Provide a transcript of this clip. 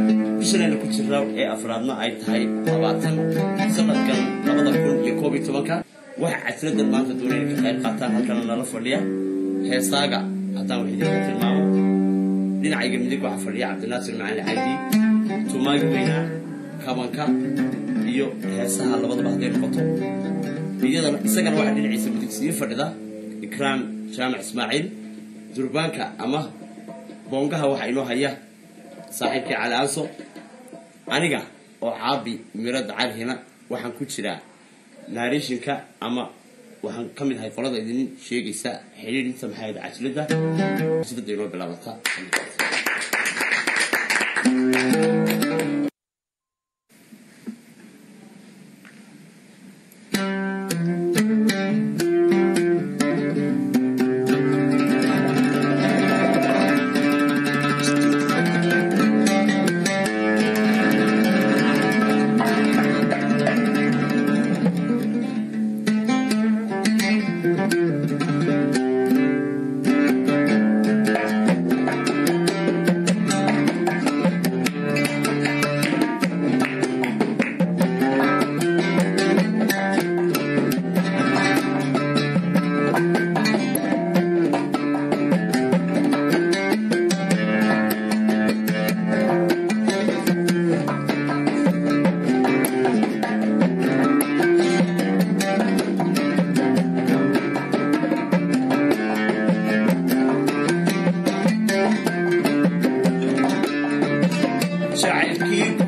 bishanayna ku jirna ee afraadna ay tahay labaatan sanadkan labada kun iyo koob iyo tobanka waxa casradan maanta doonaya ka qayb qaataan halkana nala fadhiya heesaaga haddaan wax idinka tilmaamo dhinacayga midig waxaa fadhiya cabdinaasir macali cabdi tumaagi weynaa kabanka iyo heesaha labadaba hadday noqoto iyadana isagana waxaa dhinaciisa midig sii fadhida ikraam jaamac ismaaciil durbaanka ama boongaha waxaa inoo haya saaxiibkii cali aanso aniga oo caabi mirada calihina waxaan ku jiraa naarishinka ama waxaan ka mid ahay qolada idin sheegaysa xidhiidhinta maxaayada cajiladda cajiladda inoo bilaabata jacaylkii